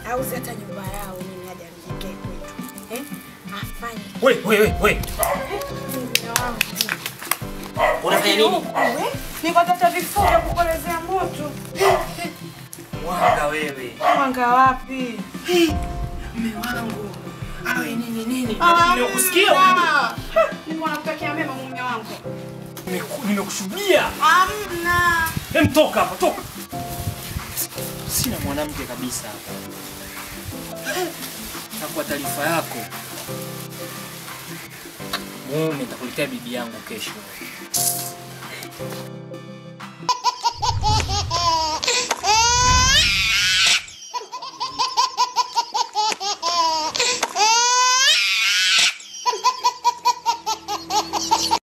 auze hata nyumba yao mimi hadi anijengee kwetu. Eh? Afanye. We, we, we, we. Mume wangu. Unafanya nini? Eh? Niko tafuta vifaa vya kupolezea moto. Mwanga wewe. Mwanga wapi? Mume wangu. Awe nini nini? Ah, Nimekusikia hamna. Mungu anakutakia mema mume wangu. Nimeku- Nimekushuhudia. Hamna. Hem, toka hapa, toka. Sina mwanamke kabisa hapa. Na kwa taarifa yako, mume nitakuletea bibi yangu kesho.